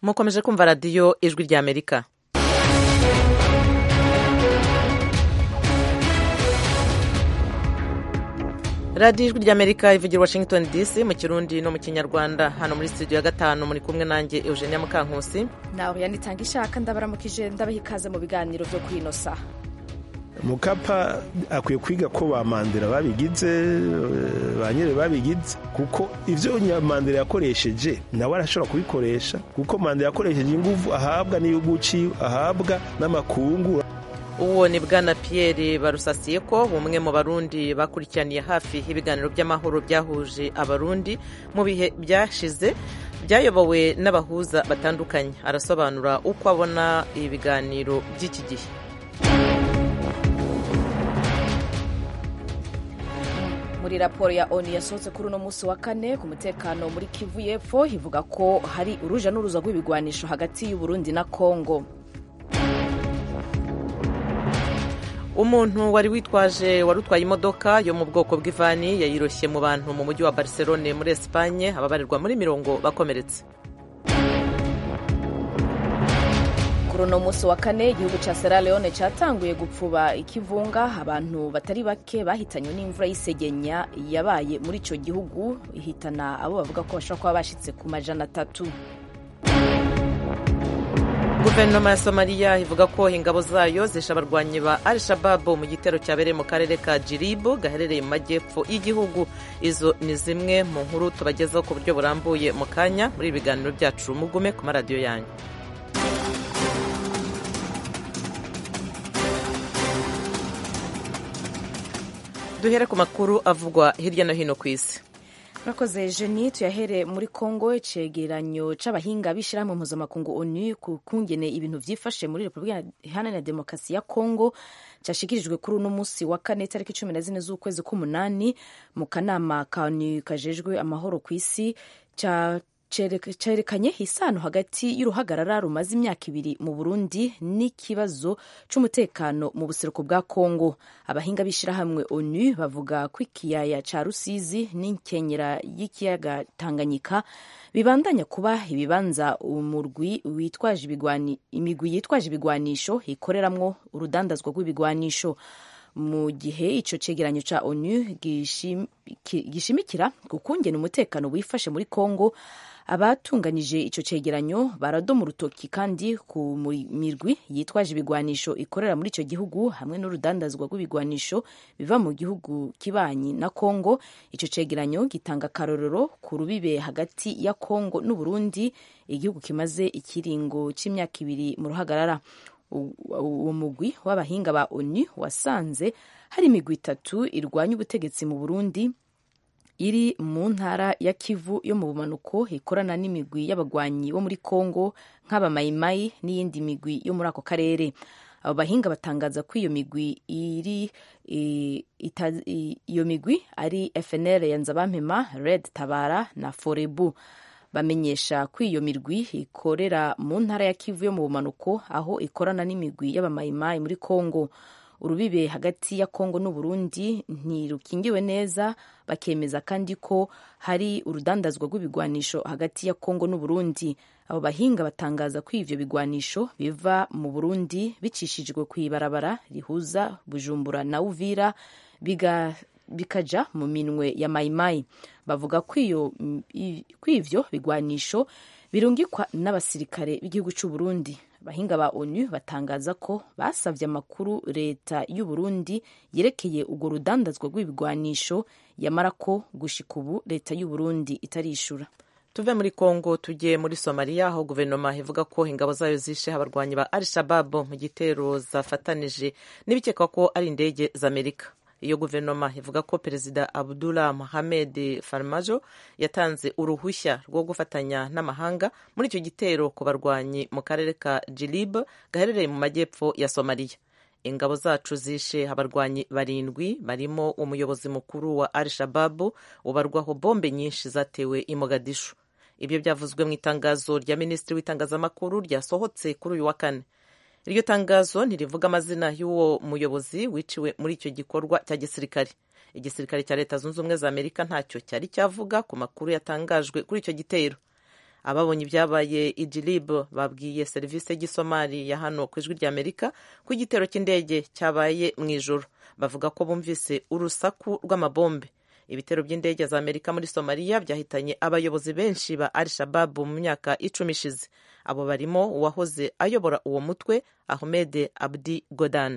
mukomeje kumva radiyo ijwi ry'amerika radiyo ijwi ry'amerika ivugira washington dc mu kirundi no mu kinyarwanda hano muri studio ya gatanu muri kumwe nanjye eugenia mukankusi nawe yanitanga ishaka ndabaramukije ndabaha ikaze mu biganiro byo kwinosa mukapa akwiye kwiga ko ba mandela babigize ba nyere babigize kuko ibyo mandela yakoresheje nawe arashobora kubikoresha kuko mandela yakoresheje ingufu ahabwa n'igihugu ciwe ahabwa n'amakungu uwo ni bwana Pierre barusasiye ko umwe mu barundi bakurikiraniye hafi ibiganiro by'amahoro byahuje abarundi mu bihe byashize byayobowe n'abahuza batandukanye arasobanura uko abona ibiganiro by'iki gihe muri raporo ya onu yasohotse kuri uno munsi wa kane ku mutekano muri kivu y'epfo ivuga ko hari uruja n'uruza rw'ibigwanisho hagati y'uburundi na kongo umuntu wari witwaje wari utwaye imodoka yo mu bwoko bw'ivani yayiroshye mu bantu mu mujyi wa barcelone muri esipanye ababarirwa muri mirongo bakomeretse kuri uno munsi wa kane igihugu cya sierra leone cyatanguye gupfuba ikivunga abantu batari bake bahitanywe n'imvura y'isegenya yabaye muri icyo gihugu ihitana abo bavuga ko bashobora kuba bashyitse ku majana atatu guverinoma ya somaliya ivuga ko ingabo zayo zishe abarwanyi ba al shababu mu gitero cyabereye mu karere ka jiribu gaherereye mu majyepfo y'igihugu izo ni zimwe mu nkuru tubagezaho ku buryo burambuye mu kanya muri ibi biganiro byacu mugume ku maradiyo yanyu duhere ku makuru avugwa hirya no hino ku isi murakoze jeni tuyahere muri kongo icegeranyo c'abahinga b'ishirahamwe mpuzamakungu onu ku kungene ibintu vyifashe muri repubulika iharanira demokarasi ya kongo cashikirijwe kuri uno musi wa kane tariki cumi na zine z'ukwezi k'umunani mu kanama ka onu kajejwe amahoro ku isi ca cerekanye isano hagati y'uruhagarara rumaze imyaka ibiri mu burundi n'ikibazo c'umutekano mu buseruko bwa kongo abahinga b'ishirahamwe onu bavuga ko ikiyaya ca rusizi n'inkenyera y'ikiyaga tanganyika bibandanya kuba ibibanza umurwi witwaje imigwi yitwaje ibigwanisho ikoreramwo urudandazwa rw'ibigwanisho mu gihe ico cegeranyo ca onu gishimikira ku kungena umutekano wifashe muri kongo abatunganije ico cegeranyo baradoma urutoki kandi ku mirwi yitwaje ibigwanisho ikorera muri ico gihugu hamwe n'urudandazwa rw'ibigwanisho biva mu gihugu kibanyi na Kongo ico cegeranyo gitanga akarorero ku rubibe hagati ya Kongo n'Uburundi igihugu kimaze ikiringo c'imyaka ibiri mu ruhagarara uwo mugwi w'abahinga ba ONU wasanze hari imigwi itatu irwanya ubutegetsi mu Burundi iri mu ntara ya Kivu yo mu bumanuko ikorana n'imigwi y'abagwanyi bo muri Kongo nk'abamayimayi n'iyindi migwi yo muri ako karere abo bahinga batangaza ko iyo migwi iri iyo migwi ari FNL ya Nzabampema Red Tabara na Forebu bamenyesha ko iyo mirwi ikorera mu ntara ya Kivu yo mu bumanuko aho ikorana n'imigwi y'abamayimayi muri Kongo urubibe hagati ya Kongo n'Uburundi ntirukingiwe neza bakemeza kandi ko hari urudandazwa rw'ibigwanisho hagati ya Kongo n'Uburundi abo bahinga batangaza ko ivyo bigwanisho biva mu Burundi bicishijwe ku ibarabara rihuza Bujumbura na Uvira biga bikaja mu minwe ya mayimayi bavuga ko ivyo bigwanisho birungikwa n'abasirikare b'igihugu c'u Burundi abahinga ba onu batangaza ko basavye amakuru leta y'u Burundi yerekeye urwo rudandazwa rw'ibigwanisho yamara ko gushika ubu leta y'u Burundi itarishura tuve muri kongo tujye muri somaliya aho guverinoma ivuga ko ingabo zayo zishe abarwanyi ba al shababu mu gitero zafatanije n'ibikekwa ko ari indege z'amerika iyo guverinoma ivuga ko perezida abdullah mohamed farmajo yatanze uruhushya rwo gufatanya n'amahanga muri icyo gitero ku barwanyi mu karere ka jilib gaherereye mu majyepfo ya somaliya ingabo zacu zishe abarwanyi barindwi barimo umuyobozi mukuru wa al shababu ubarwaho bombe nyinshi zatewe i mogadishu ibyo byavuzwe mu itangazo rya minisitiri w'itangazamakuru ryasohotse kuri uyu wa kane iryo tangazo ntirivuga amazina y'uwo muyobozi wiciwe muri icyo gikorwa cya gisirikare igisirikare cya leta zunze ubumwe za amerika ntacyo cyari cyavuga ku makuru yatangajwe kuri icyo gitero ababonye ibyabaye idlib babwiye serivisi y'igisomali ya hano ku ijwi ry'amerika ko igitero cy'indege cyabaye mu ijoro bavuga ko bumvise urusaku rw'amabombe ibitero by'indege za amerika muri somaliya byahitanye abayobozi benshi ba al shababu mu myaka icumi ishize abo barimo uwahoze ayobora uwo mutwe ahmed abdi godan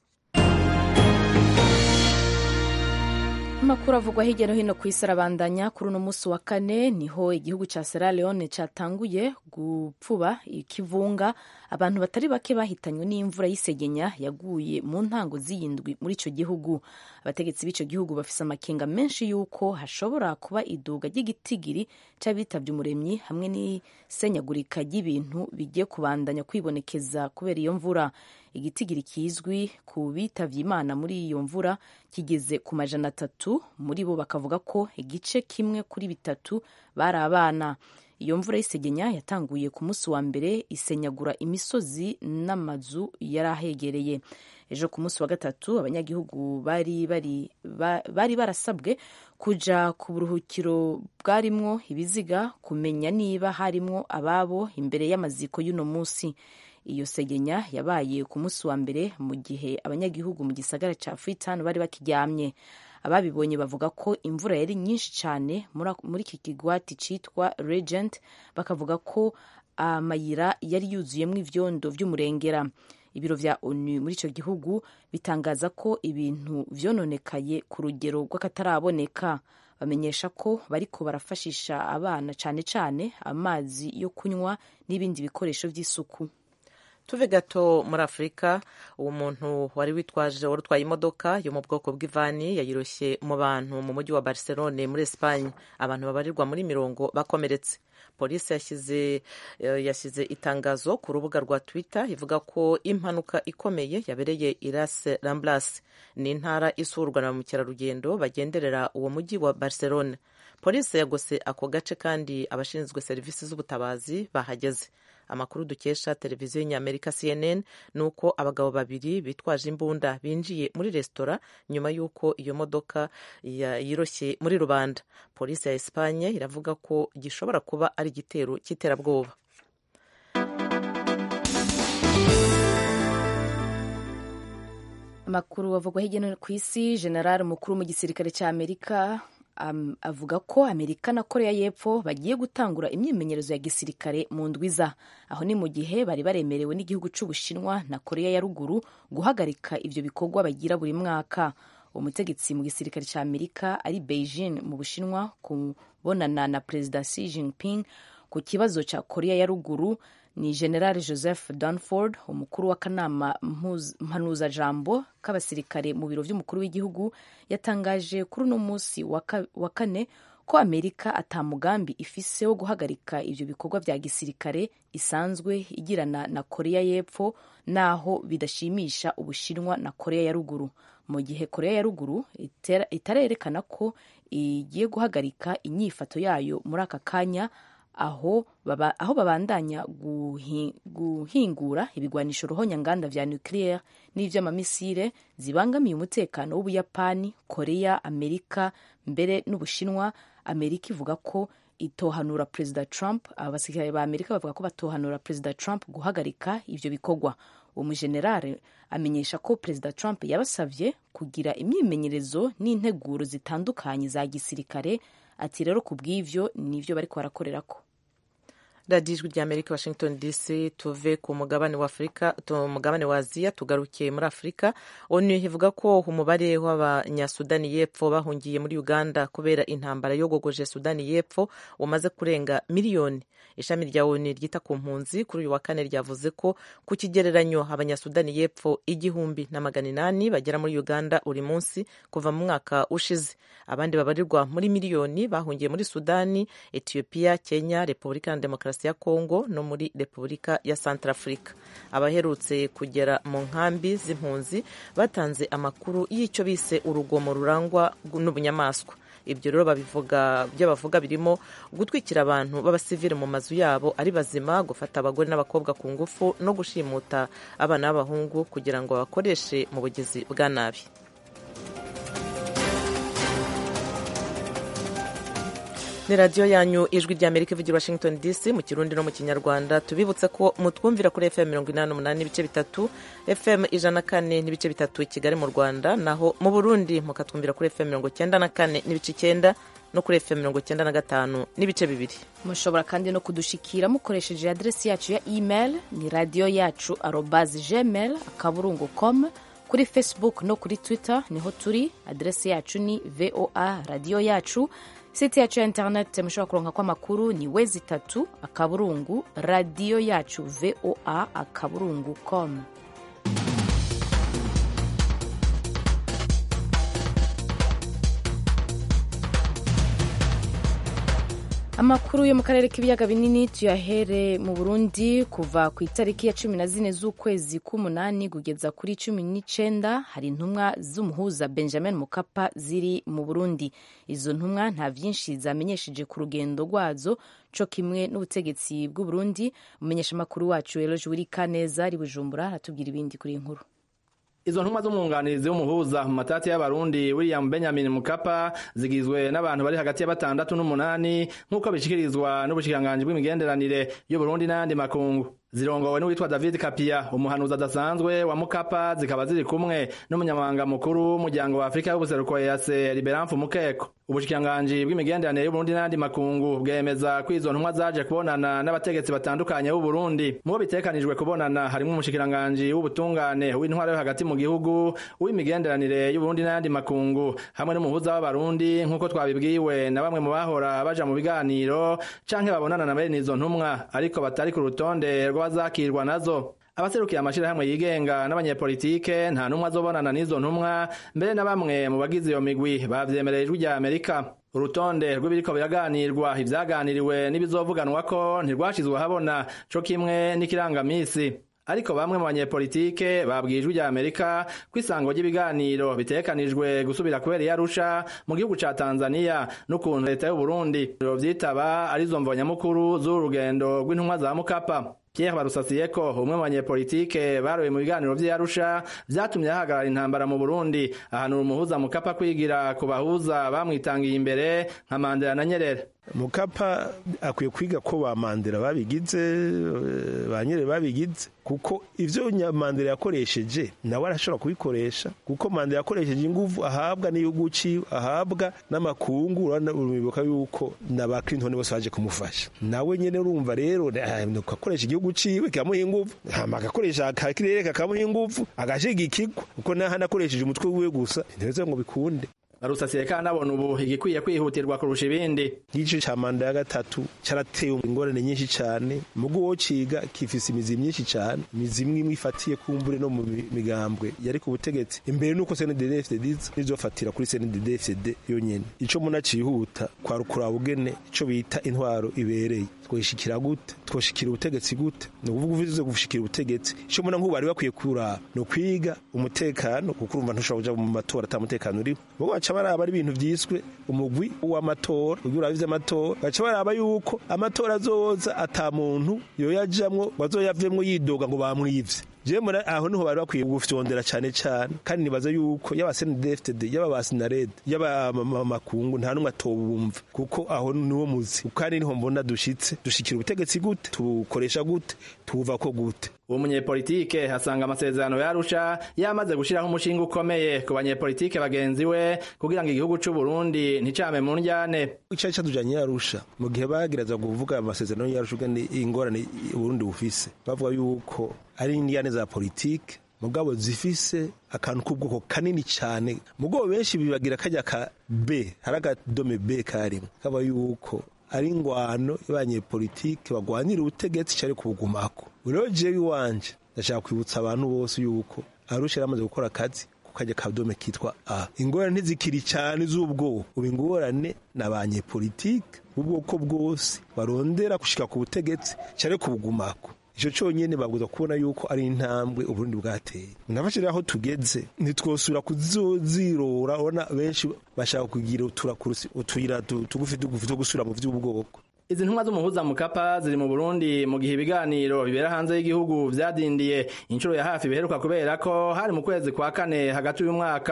amakuru avugwa hirya no hino ku isi arabandanya kuri uno munsi wa kane niho igihugu cya Sierra Leone cyatanguye gupfuba ikivunga abantu batari bake bahitanywe n'imvura y'isegenya yaguye mu ntango z'iyindwi muri icyo gihugu abategetsi b'icyo gihugu bafise amakenga menshi y'uko hashobora kuba iduga ry'igitigiri cy'abitabye umuremyi hamwe n'isenyagurika ry'ibintu bigiye kubandanya kwibonekeza kubera iyo mvura igitigiri kizwi ku bitavye imana muri iyo mvura kigeze ku majana atatu muri bo bakavuga ko igice kimwe kuri bitatu bari abana iyo mvura y'isegenya yatanguye ku munsi wa mbere isenyagura imisozi n'amazu yari ahegereye ejo ku munsi wa gatatu abanyagihugu bari bari bari barasabwe kuja ku buruhukiro bwarimwo ibiziga kumenya niba harimwo ababo imbere y'amaziko y'uno munsi iyo segenya yabaye ku munsi wa mbere mu gihe abanyagihugu mu gisagara cya Freetown bari bakiryamye ababibonye bavuga ko imvura yari nyinshi cyane muri iki kigwati cyitwa Regent bakavuga ko amayira yari yuzuyemo ivyondo vy'umurengera ibiro vya onu muri icyo gihugu bitangaza ko ibintu vyononekaye ku rugero rw'akataraboneka bamenyesha ko bariko barafashisha abana cyane cyane amazi yo kunywa n'ibindi bikoresho vy'isuku tuve gato muri afurika uwo muntu wari witwaje wari utwaye imodoka yo mu bwoko bw'ivani yayiroshye mu bantu mu mujyi wa barcelone muri esipanye abantu babarirwa muri mirongo bakomeretse polisi yashyize yashyize itangazo ku rubuga rwa twitter ivuga ko impanuka ikomeye yabereye irase ramblas ni intara isurwa na ba mukerarugendo bagenderera uwo mujyi wa barcelone polisi yagose ako gace kandi abashinzwe serivisi z'ubutabazi bahageze amakuru dukesha televiziyo y'inyamerika cnn ni uko abagabo babiri bitwaje imbunda binjiye muri resitora nyuma y'uko iyo modoka yiroshye muri rubanda polisi ya esipanye iravuga ko gishobora kuba ari igitero cy'iterabwoba amakuru avugwa hirya no hino ku isi general mukuru mu gisirikare cya amerika um, avuga ko amerika na korea y'epfo bagiye gutangura imyimenyerezo ya gisirikare mu ndwiza aho ni mu gihe bari baremerewe n'igihugu cy'ubushinwa na korea ya ruguru guhagarika ivyo bikorwa bagira buri mwaka umutegetsi mu gisirikare cya amerika ari beijing mu bushinwa kubonana na perezida xi jinping ku kibazo cya korea ya ruguru ni general joseph dunford umukuru w'akanama mpanuzajambo k'abasirikare mu biro by'umukuru w'igihugu yatangaje kuri uno munsi wa kane ko amerika atamugambi ifise wo guhagarika ivyo bikorwa vya gisirikare isanzwe igirana na korea y'epfo naho bidashimisha ubushinwa na korea ya ruguru mu gihe korea ya ruguru itarerekana ko igiye guhagarika inyifato yayo muri aka kanya aho baba, aho babandanya guhi, guhingura ibigwanisho ruhonyanganda vya nucleaire n'ivy'amamisire zibangamiye umutekano w'ubuyapani korea amerika mbere n'ubushinwa amerika ivuga ko itohanura perezida trump abasirikare ba amerika bavuga ko batohanura perezida trump guhagarika ivyo bikorwa umujenerale amenyesha ko perezida trump yabasavye kugira imyimenyerezo n'integuro zitandukanye za gisirikare ati rero ku bw'ivyo nivyo bariko barakorerako radiyo ijwi rya amerika washington dc tuve ku mugabane wa afurika umugabane wa aziya tugarukiye muri afurika onu ivuga ko umubare w'abanyasudani y'epfo bahungiye muri uganda kubera intambara yogogoje sudani y'epfo umaze kurenga miliyoni ishami rya onu ryita ku mpunzi kuri uyu wa kane ryavuze ko ku kigereranyo abanyasudani y'epfo igihumbi na magana inani bagera muri uganda buri munsi kuva mu mwaka ushize abandi babarirwa muri miliyoni bahungiye muri sudani etiyopiya kenya repubulika ya demokarasi ya kongo no muri repubulika ya centrafrica abaherutse kugera mu nkambi z'impunzi batanze amakuru y'icyo bise urugomo rurangwa n'ubunyamaswa ibyo rero babivuga byo bavuga birimo gutwikira abantu b'abasivili mu mazu yabo ari bazima gufata abagore n'abakobwa ku ngufu no gushimuta abana b'abahungu kugira ngo babakoreshe mu bugizi bwa nabi ni radiyo yanyu ijwi rya amerika ivugira washington dc mu kirundi no mu kinyarwanda tubibutse ko mutwumvira kuri fm mirongo inani n'umunani n'ibice bitatu fm ijana na kane n'ibice bitatu i kigali mu rwanda naho mu burundi mukatwumvira kuri fm mirongo icyenda na kane n'ibice icyenda no kuri fm mirongo icyenda na gatanu n'ibice bibiri mushobora kandi no kudushikira mukoresheje aderesi yacu ya email ni radiyo yacu arobazi gmail akaburungu com kuri facebook no kuri twitter niho turi aderesi yacu ni voa radiyo yacu site yacu ya internet mushobora kuronka ko amakuru ni wezi itatu akaburungu radiyo yacu voa akaburungu com amakuru yo mu karere k'ibiyaga binini tuyahere mu burundi kuva ku itariki ya cumi na zine z'ukwezi k'umunani kugeza kuri cumi n'icenda hari intumwa z'umuhuza benjamin mukapa ziri mu burundi izo ntumwa nta vyinshi zamenyesheje ku rugendo rwazo co kimwe n'ubutegetsi bw'uburundi umumenyeshamakuru wacu eloge wirikaneza ari bujumbura aratubwira ibindi kuri iyi nkuru izo ntumwa z'umwunganizi w'umuhuza mu matati y'abarundi william benjamin mukapa zigizwe n'abantu bari hagati ya batandatu n'umunani nk'uko bishikirizwa n'ubushikiranganji bw'imigenderanire y'uburundi n'ayandi makungu zirongowe n'uwitwa david kapia umuhanuzi adasanzwe wa mukapa zikaba ziri kumwe n'umunyamabanga mukuru w'umuryango wa afurika y'ubuseruko ease liberamfu mukeko ubushikiranganji bw'imigenderanire y'uburundi n'ayandi makungu bwemeza ko izo ntumwa zaje kubonana n'abategetsi batandukanye b'uburundi mu bo bitekanijwe kubonana harimwo umushikiranganji w'ubutungane w'intwaro yo hagati mu gihugu uw'imigenderanire y'uburundi n'ayandi makungu hamwe n'umuhuza w'abarundi nk'uko twabibwiwe na bamwe mu bahora baja mu biganiro canke babonana na bene izo ntumwa ariko batari ku rutonde rw'abazakirwa nazo abaserukiye amashirahamwe yigenga n'abanyepolitike nta numwe azobonana n'izo ntumwa mbere na bamwe mu bagize iyo migwi bavyemereye ijwi rya amerika urutonde rw'ibiriko biraganirwa ivyaganiriwe n'ibizovuganwako ntirwashizwe habona co kimwe n'ikirangamisi ariko bamwe mu banyepolitike babwiye ijwi rya amerika ko isango ry'ibiganiro bitegekanijwe gusubira kubera iyo arusha mu gihugu ca tanzania n'ukuntu leta y'uburundi vyitaba arizo mvo nyamukuru z'uru rugendo rw'intumwa za mukapa Pierre Barusasiyeko umwe mu banyepolitike baroye mu biganiro vy'Arusha vyatumye hahagarara intambara mu Burundi ahanura umuhuza Mukapa kwigira ku bahuza bamwitangiye imbere nka Mandela na Nyerere mukapa akwiye kwiga ko ba mandela babigize ba nyere babigize kuko ivyo mandela yakoresheje nawe arashobora kubikoresha kuko mandela yakoresheje inguvu ahabwa n'igihugu ciwe ahabwa n'amakungu uribuka yuko na ba clinton bose baje kumufasha nawe nyene urumva rero akoresha igihugu ciwe kikamuha inguvu hama agakoresha akakirere kakamuha inguvu agashigikirwa kuko naho anakoresheje umutwe wiwe gusa ntibeze ngo bikunde barusasiye kandi abona ubu igikwiye kwihutirwa kurusha ibindi igice ca manda ya gatatu carateye ingorane nyinshi cane mugo wo ciga kifise imizi myinshi cane imizi imwe imwe ifatiye kumbure no mu migambwe yari ku butegetsi imbere nuko CNDD-FDD nizofatira kuri CNDD-FDD yonyene ico muna cihuta kwa rukuraba ugene ico bita intwaro ibereye twoshikira gute twoshikira ubutegetsi gute ni ukuvuga uvuze gushikira ubutegetsi ico muna nk'ubu bari bakwiye kuraba no kwiga umutekano kuko urumva ntushobora kuja mu matora ata mutekano uriho baca baraba ari ibintu vyiswe umugwi w'amatora ugira urabize amatora baca baraba yuko amatora azoza ata muntu yoyajamwo wazoyavemwo yidoga ngo bamwivye jewe aho niho bari bakwiye gufyondera cane cane kandi nibaza yuko yaba CNDD-FDD yaba basinarede yaba makungu nta numwe atobumva kuko aho niwo muzi kandi niho mbona dushitse dushikira ubutegetsi gute tukoresha gute tuva ko gute uwo munyepolitike hasanga amasezerano yarusha yamaze gushiraho umushinga ukomeye ku banyepolitike bagenzi we kugira ngo igihugu c'u Burundi nticame mu njyane icari catujanye yarusha mu gihe bagiraza kuvuga amasezerano yarusha ugene ingorane Burundi bufise bavuga yuko ari indiyane za politike mugabo zifise akantu k'ubwoko kanini cyane mugabo benshi bibagira kajya ka B hari akadome B karimo kaba yuko ari ingwano y'abanyepolitike bagwanira ubutegetsi cyari kubugumako rero jewe iwanje ndashaka kwibutsa abantu bose yuko arusha yaramaze gukora akazi kukajya kadome kitwa A ingorane ntizikiri cyane z'ubwoko ubu ingorane ni abanyepolitike ubwoko bwose barondera gushika ku butegetsi cyari kubugumako ico conyene babwiza kubona yuko ari intambwe uburundi bwateye nafashira aho tugeze ntitwosubira kuzozirora ubona benshi bashaka kugira utuyira tugufi tugufi two gusubira mu vy'ubwoko izi ntumwa z'umuhuza mukapa ziri mu Burundi mu gihe ibiganiro bibera hanze y'igihugu vyadindiye inshuro ya hafi biheruka kubera ko hari mu kwezi kwa kane hagati y'umwaka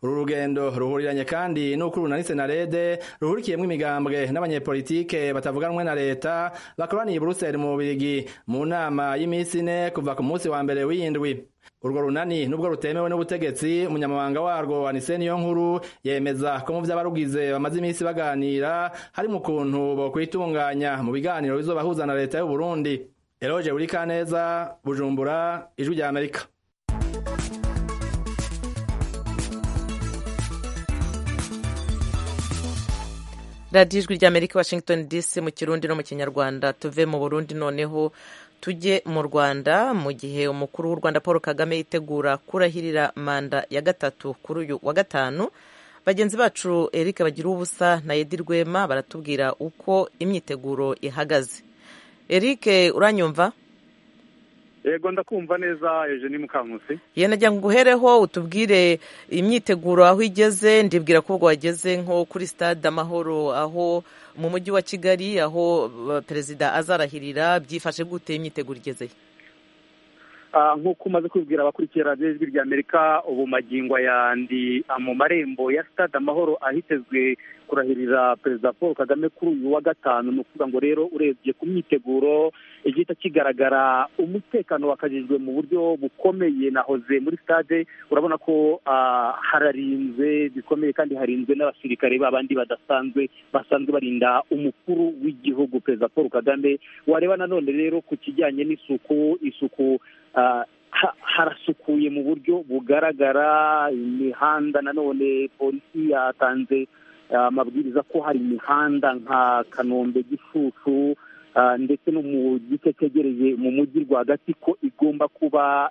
uru rugendo ruhuriranye kandi n'uko urunani senarede ruhurikiyemwo imigambwe n'abanyepolitike batavuganwe na leta bakoraniye i buruseli mu bubirigi mu nama y'imisi ine kuva ku munsi wa mbere w'iyindwi urwo runani nubwo rutemewe n'ubutegetsi umunyamabanga warwo anise niyo nkuru yemeza ko mu vy'abarugize bamaze iminsi baganira hari mu kuntu bokwitunganya mu biganiro bizobahuza na leta y'u Burundi Eroje Urikaneza Bujumbura Ijwi rya Amerika radiyo ijwi rya amerika washington dc mu kirundi no mu kinyarwanda tuve mu burundi noneho tujye mu rwanda mu gihe umukuru w'u rwanda paul kagame yitegura kurahirira manda ya gatatu kuri uyu wa gatanu bagenzi bacu eric bagira ubusa na edi rwema baratubwira uko imyiteguro ihagaze eric uranyumva yego ndakumva neza eugenie mukankusi nagira ngo uhereho utubwire imyiteguro aho igeze ndibwira ko ubwo wageze nko kuri stade amahoro aho mu mujyi wa kigali aho perezida azarahirira byifashe gute imyiteguro igeze nk'uko umaze kubibwira abakurikira radiyo ijwi rya amerika ubu magingo yandi mu marembo ya stade amahoro ahitezwe kurahirira perezida paul kagame kuri uyu wa gatanu ni ukuvuga ngo rero urebye ku myiteguro igihita kigaragara umutekano wakajijwe mu buryo bukomeye nahoze muri stade urabona ko hararinzwe bikomeye kandi harinzwe n'abasirikare babandi badasanzwe basanzwe barinda umukuru w'igihugu perezida paul kagame wareba nanone rero ku kijyanye n'isuku isuku harasukuye mu buryo bugaragara imihanda nanone polisi yatanze amabwiriza ko hari imihanda nka kanombe gicucu ndetse no mu gice cyegereye mu mujyi rwagati ko igomba kuba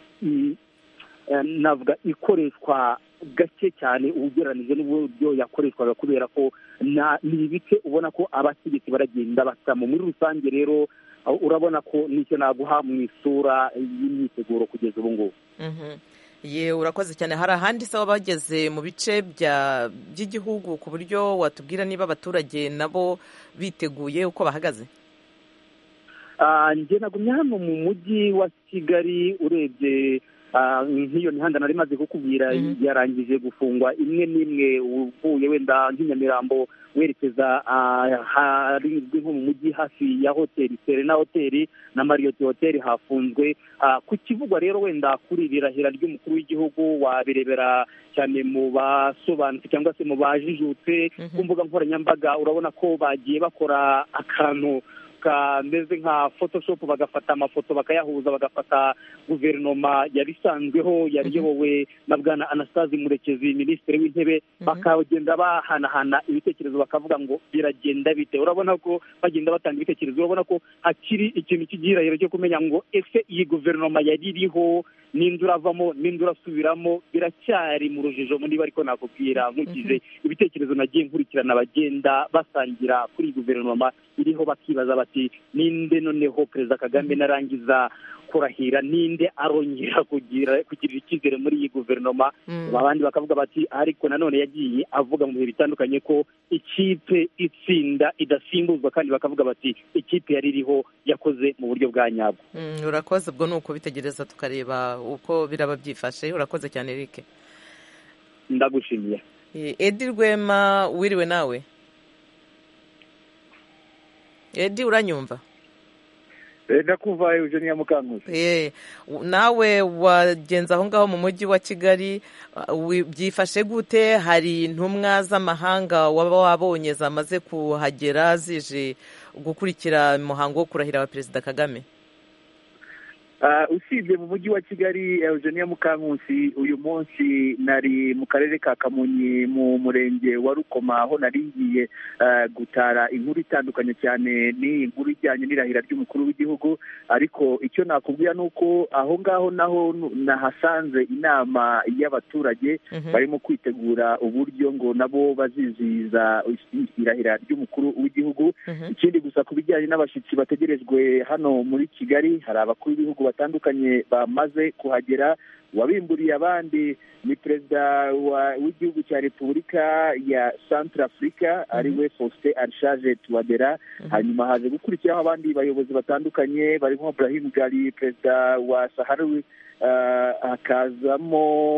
navuga ikoreshwa gake cyane ugereranije n'uburyo yakoreshwaga kubera ko ni ibice ubona ko abategetsi baragenda basamo muri rusange rero urabona ko nicyo naguha mu isura y'imyiteguro kugeza ubu ngubu ye urakoze cyane hari ahandi se bageze mu bice by'igihugu ku buryo watubwira niba abaturage nabo biteguye uko bahagaze njye nagumye hano mu mujyi wa kigali urebye nk'iyo mihanda nari imaze kukubwira yarangije gufungwa imwe n'imwe uvuye wenda nk'inyamirambo werekeza harizwi nko mu mujyi hafi ya hoteli serena hoteli na mariyoti hoteli hafunzwe ku kivugwa rero wenda kuri iri rahira ry'umukuru w'igihugu wabirebera cyane mu basobanutse cyangwa se mu bajijutse ku mbuga nkoranyambaga urabona ko bagiye bakora akantu kameze nka photoshop bagafata amafoto bakayahuza bagafata guverinoma yari isanzweho yari iyobowe na bwana anastase murekezi minisitiri w'intebe bakagenda bahanahana ibitekerezo bakavuga ngo biragenda bite urabona ko bagenda batanga ibitekerezo urabona ko hakiri ikintu cy'igihirahiro cyo kumenya ngo ese iyi guverinoma yari iriho n'indi uravamo n'indi urasubiramo biracyari mu rujijo niba ariko nakubwira nkurikije ibitekerezo nagiye nkurikirana bagenda basangira kuri iyi guverinoma iriho bakibaza bati ninde noneho perezida kagame narangiza kurahira ninde arongera kugira kugirira icyizere muri iyi guverinoma abandi bakavuga bati ariko nanone yagiye avuga mu bihe bitandukanye ko ikipe itsinda idasimbuzwa kandi bakavuga bati ikipe yari iriho yakoze mu buryo bwa nyabwo urakoze ubwo ni ukubitegereza tukareba uko biraba byifashe urakoze cyane Eric ndagushimiye edi rwema wiriwe nawe edi uranyumva ndakumva eugenia mukankusi nawe wagenza aho ngaho mu mujyi wa kigali byifashe gute hari intumwa z'amahanga waba wabonye zamaze kuhagera zije gukurikira umuhango wo kurahira wa perezida kagame usibye mu mujyi wa kigali eugenia mukankusi uyu munsi nari mu karere ka kamonyi mu murenge wa rukoma aho nari ngiye gutara inkuru itandukanye cyane n'iyi nkuru ijyanye n'irahira ry'umukuru w'igihugu ariko icyo nakubwira ni uko aho ngaho naho nahasanze inama y'abaturage barimo kwitegura uburyo ngo nabo bazizihiza irahira ry'umukuru w'igihugu ikindi gusa ku bijyanye n'abashyitsi bategerejwe hano muri kigali hari abakuru b'ibihugu batandukanye bamaze kuhagera wabimburiye abandi ni perezida w'igihugu cya repubulika ya centre africa ariwe faustin arishaje tuwadera hanyuma haje gukurikiraho abandi bayobozi batandukanye barimo brahim gali perezida wa saharawi hakazamo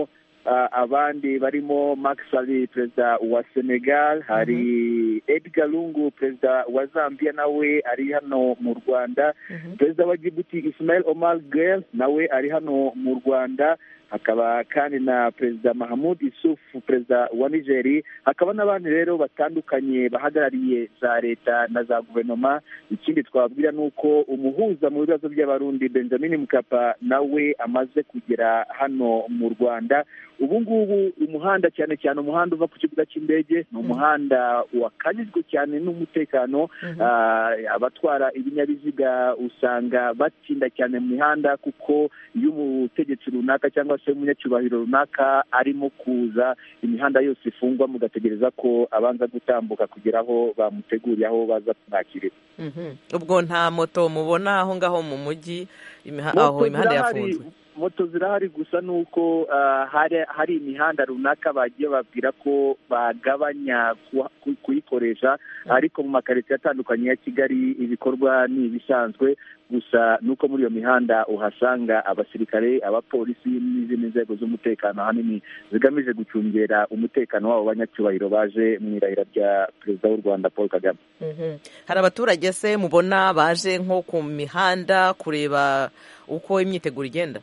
abandi barimo Macky Sall perezida wa Senegal hari Edgar Lungu perezida wa Zambia nawe ari hano mu Rwanda perezida wa Djibouti Ismail Omar Guelleh nawe ari hano mu Rwanda hakaba kandi na perezida Mahamud Isuf perezida wa Nigeri hakaba n'abandi rero batandukanye bahagarariye za leta na za guverinoma ikindi twababwira ni uko umuhuza mu bibazo by'abarundi Benjamin Mkapa nawe amaze kugera hano mu Rwanda ubu ngubu umuhanda cyane cyane umuhanda uva ku kibuga cy'indege ni umuhanda wakanyijwe cyane n'umutekano abatwara ibinyabiziga usanga batinda cyane mu mihanda kuko iyo umutegetsi runaka cyangwa se umunyacyubahiro runaka arimo kuza imihanda yose ifungwa mugategereza ko abanza gutambuka kugera aho bamuteguriye aho baza kumwakirira ubwo nta moto mubona aho ngaho mu mujyi aho imihanda yafunzwe moto zirahari gusa ni uko hari imihanda runaka bagiye babwira ko bagabanya kuyikoresha ariko mu makaritsiye atandukanye ya kigali ibikorwa ni ibisanzwe gusa ni uko muri iyo mihanda uhasanga abasirikare abapolisi n'izindi nzego z'umutekano ahanini zigamije gucungera umutekano w'abo banyacyubahiro baje mu irahira rya perezida w'u rwanda paul kagame hari abaturage se mubona baje nko ku mihanda kureba uko imyiteguro igenda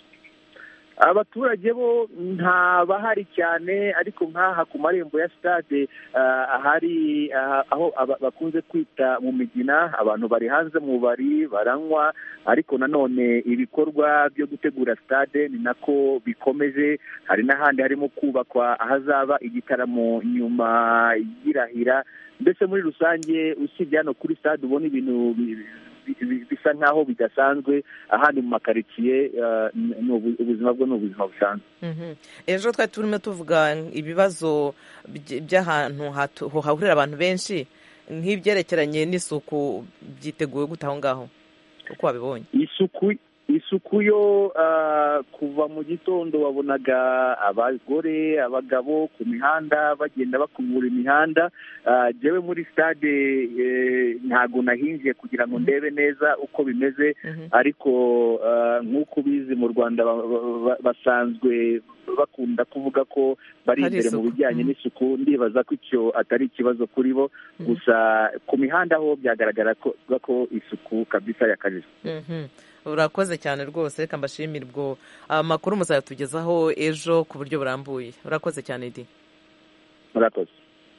abaturage bo nta bahari cyane ariko nk'aha ku marembo ya stade ahari aho bakunze kwita mu migina abantu bari hanze mu bari baranywa ariko nanone ibikorwa byo gutegura stade ni nako bikomeje hari n'ahandi harimo kubakwa ahazaba igitaramo nyuma y'irahira mbese muri rusange usibye hano kuri stade ubona ibintu bisa nk'aho bidasanzwe ahandi mu makaritsiye ubuzima bwo ni ubuzima busanzwe ejo twari turimo tuvuga ibibazo by'ahantu hahurira abantu benshi nk'ibyerekeranye n'isuku byiteguye gute aho ngaho uko wabibonye isuku isuku yo kuva mu gitondo wabonaga abagore abagabo ku mihanda bagenda bakubura imihanda njyewe muri stade ntabwo nahinjiye kugira ngo ndebe neza uko bimeze ariko nk'uko ubizi mu rwanda basanzwe bakunda kuvuga ko bari imbere mu bijyanye n'isuku ndibaza ko icyo atari ikibazo kuri bo gusa ku mihanda ho byagaragara ko isuku kabisa yakajije urakoze cyane rwose reka mbashimire ubwo amakuru muzayatugezaho ejo ku buryo burambuye urakoze cyane di murakoze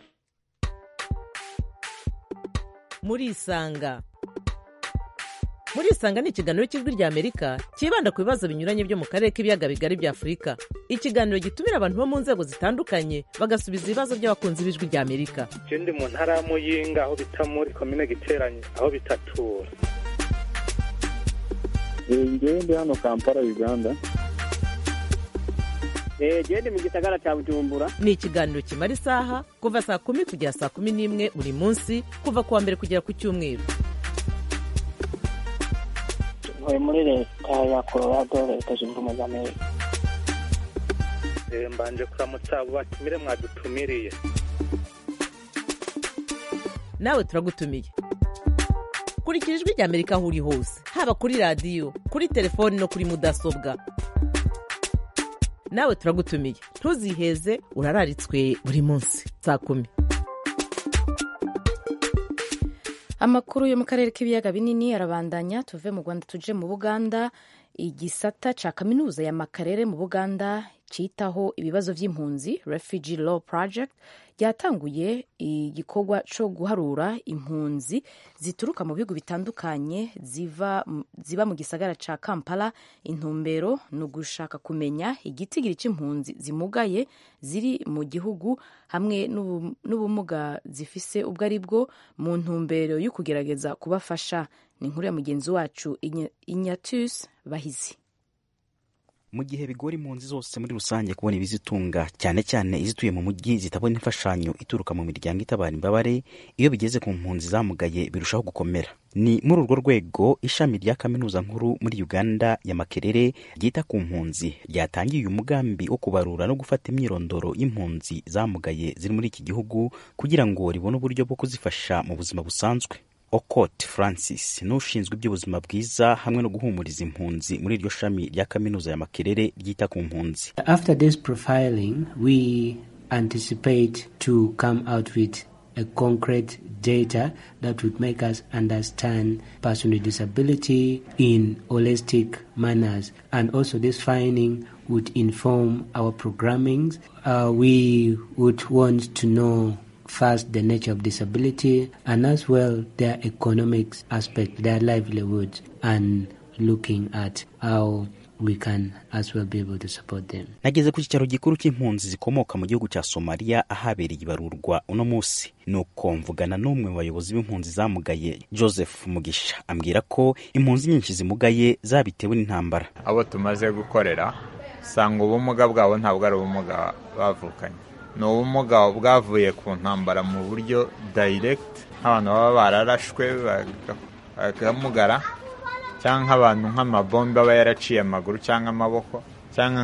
murisanga murisanga ni ikiganiro cy'ijwi ry'amerika cyibanda ku bibazo binyuranye byo mu karere k'ibiyaga bigari bya afurika ikiganiro gitumira abantu bo mu nzego zitandukanye bagasubiza ibibazo by'abakunzi b'ijwi ry'amerika ndi mu ntara ya muyinga aho bita muri komine giteranye aho bitatura ngewe ndi hano kampala uganda genda mu gisagara cya bujumbura ni ikiganiro kimara isaha kuva saa kumi kugera saa kumi n'imwe buri munsi kuva ku wa mbere kugera ku cyumweru ntuye muri leta ya colorado leta zunze ubumwe za amerika mbanje kuramutsa abo batumire mwadutumiriye nawe turagutumiye kurikira ijwi ry'amerika aho uri hose haba kuri radiyo kuri telefoni no kuri mudasobwa nawe turagutumiye ntuziheze urararitswe buri munsi saa kumi amakuru yo mu karere k'ibiyaga binini arabandanya tuve mu rwanda tuje mu buganda igisata cya kaminuza ya makarere mu buganda cyitaho ibibazo by'impunzi refugee law project ryatanguye igikorwa cyo guharura impunzi zituruka mu bihugu bitandukanye ziva, ziba mu gisagara cya kampala intumbero ni ugushaka kumenya igitigiri cy'impunzi zimugaye ziri mu gihugu hamwe n'ubumuga zifise ubwo ari bwo mu ntumbero yo kugerageza kubafasha ni inkuru ya mugenzi wacu inyatus bahizi mu gihe bigora impunzi zose muri rusange kubona ibizitunga cyane cyane izituye mu mujyi zitabona imfashanyo ituruka mu miryango itabara imbabare iyo bigeze ku mpunzi zamugaye birushaho gukomera ni muri urwo rwego ishami rya kaminuza nkuru muri uganda ya makerere ryita ku mpunzi ryatangiye uyu mugambi wo kubarura no gufata imyirondoro y'impunzi zamugaye ziri muri iki gihugu kugira ngo ribone uburyo bwo kuzifasha mu buzima busanzwe okot francis n'ushinzwe iby'ubuzima bwiza hamwe no guhumuriza impunzi muri iryo shami rya kaminuza ya makerere ryita ku mpunzi After this profiling, we anticipate to come out with a concrete data that would make us understand person with disability in holistic manners. And also this finding would inform our programmings. Uh, we would want to know first the nature of disability and as well their economic aspect, their livelihoods, and looking at how we can as well be able to support them. nageze ku cyicaro gikuru cy'impunzi zikomoka mu gihugu cya somaliya ahabereye ibarurwa uno munsi nuko mvugana n'umwe mu bayobozi b'impunzi zamugaye joseph mugisha ambwira ko impunzi nyinshi zimugaye zabitewe n'intambara abo tumaze gukorera usanga ubumuga bwabo ntabwo ari ubumuga bavukanye ni ubumuga bwavuye ku ntambara mu buryo dayiregiti nk'abantu baba bararashwe bakamugara cyangwa nk'abantu nk'amabombe aba yaraciye amaguru cyangwa amaboko cyangwa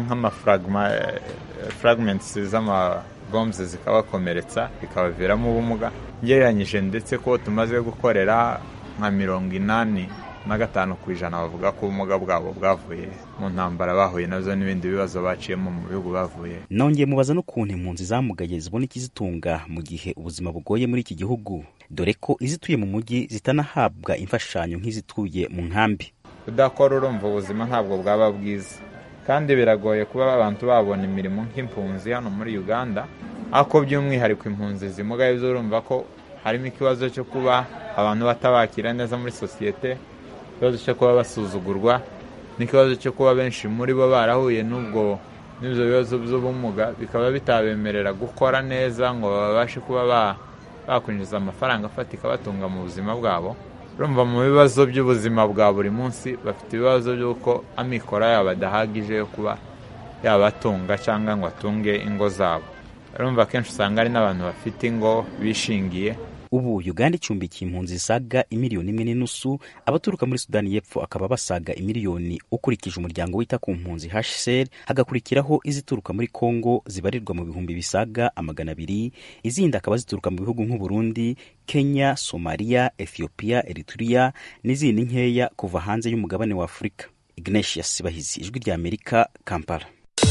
nk'amafuragimentisi z'amabombe zikabakomeretsa bikabaviramo ubumuga ngereranyije ndetse ko tumaze gukorera nka mirongo inani na gatanu ku ijana bavuga ko ubumuga bwabo bwavuye mu ntambara bahuye nazo n'ibindi bibazo baciyemo mu bihugu bavuye nongeye mubaza n'ukuntu impunzi zamugaye zibona ikizitunga mu gihe ubuzima bugoye muri iki gihugu dore ko izituye mu mujyi zitanahabwa imfashanyo nk'izituye mu nkambi kudakora urumva ubuzima ntabwo bwaba bwiza kandi biragoye kuba abantu babona imirimo nk'impunzi hano muri uganda ariko by'umwihariko impunzi zimugaye zo urumva ko harimo ikibazo cyo kuba abantu batabakira neza muri sosiyete ikibazo cyo kuba basuzugurwa n'ikibazo cyo kuba benshi muri bo barahuye n'ubwo n'ibyo bibazo by'ubumuga bikaba bitabemerera gukora neza ngo babashe kuba bakwinjiza amafaranga afatika batunga mu buzima bwabo urumva mu bibazo by'ubuzima bwa buri munsi bafite ibibazo by'uko amikoro yabo adahagije yo kuba yabatunga cyangwa ngo atunge ingo zabo urumva akenshi usanga hari n'abantu bafite ingo bishingiye ubu uganda icumbikiye impunzi zisaga imiliyoni imwe n'inusu abaturuka muri sudani y'epfo akaba basaga imiliyoni ukurikije umuryango wita ku mpunzi hcr hagakurikiraho izituruka muri congo zibarirwa mu bihumbi bisaga amagana abiri izindi akaba zituruka mu bihugu nk'uburundi kenya somaliya ethiopia eritrea n'izindi nkeya kuva hanze y'umugabane wa afurika ignatius bahizi ijwi rya amerika kampala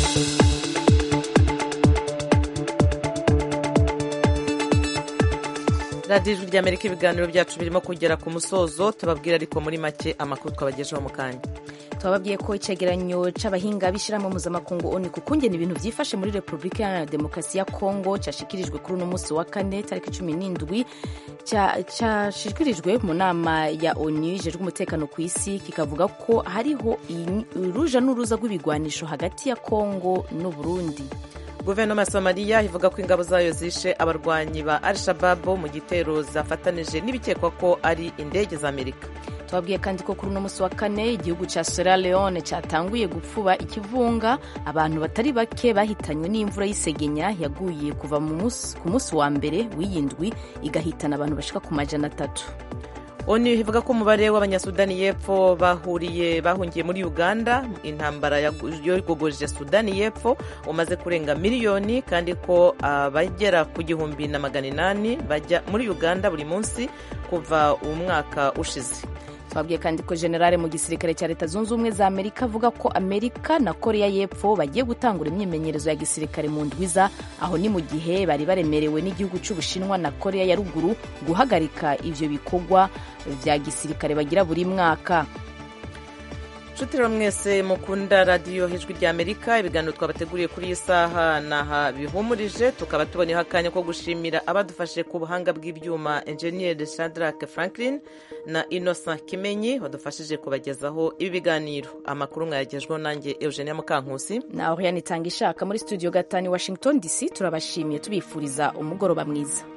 radiyo ijwi ry'amerika ibiganiro byacu birimo kugera ku musozo tubabwira ariko muri make amakuru twabagejeho mu kanya twababwiye ko icyegeranyo cy'abahinga b'ishyirahamwe mpuzamakungu oni ku kungena ibintu byifashe muri repubulika iharanira demokarasi ya kongo cyashyikirijwe kuri uno munsi wa kane tariki cumi n'indwi cyashyikirijwe mu nama ya oni ijejwe umutekano ku isi kikavuga ko hariho uruja n'uruza rw'ibigwanisho hagati ya kongo n'uburundi guverinoma ya somaliya ivuga ko ingabo zayo zishe abarwanyi ba al shababu mu gitero zafatanije n'ibikekwa ko ari indege za amerika twabwiye kandi ko kuri uno munsi wa kane igihugu cya sierra leone cyatanguye gupfuba ikivunga abantu batari bake bahitanywe n'imvura y'isegenya yaguye kuva ku munsi wa mbere w'iyindwi igahitana abantu bashika ku majana atatu onu ivuga ko umubare w'abanyasudani y'epfo bahuriye bahungiye muri uganda intambara yogogoje sudani y'epfo umaze kurenga miliyoni kandi ko abagera ku gihumbi na magana inani bajya muri uganda buri munsi kuva umwaka ushize twabwiye kandi ko generale mu gisirikare cya leta zunze ubumwe za amerika avuga ko amerika na korea y'epfo bagiye gutangura imyimenyerezo ya gisirikare mu ndwiza aho ni mu gihe bari baremerewe n'igihugu cy'ubushinwa na korea ya ruguru guhagarika ivyo bikorwa vya gisirikare bagira buri mwaka nshuti rero mwese mukunda radiyo ijwi rya amerika ibiganiro twabateguriye kuri iyi saha naha bihumurije tukaba tuboneyeho akanya ko gushimira abadufashe ku buhanga bw'ibyuma enjeniyeri shadrack franklin na innocent kimenyi badufashije kubagezaho ibi biganiro amakuru mwayagejweho nanjye eugenia mukankusi na oriane itanga ishaka muri studio gatanu washington dc turabashimiye tubifuriza umugoroba mwiza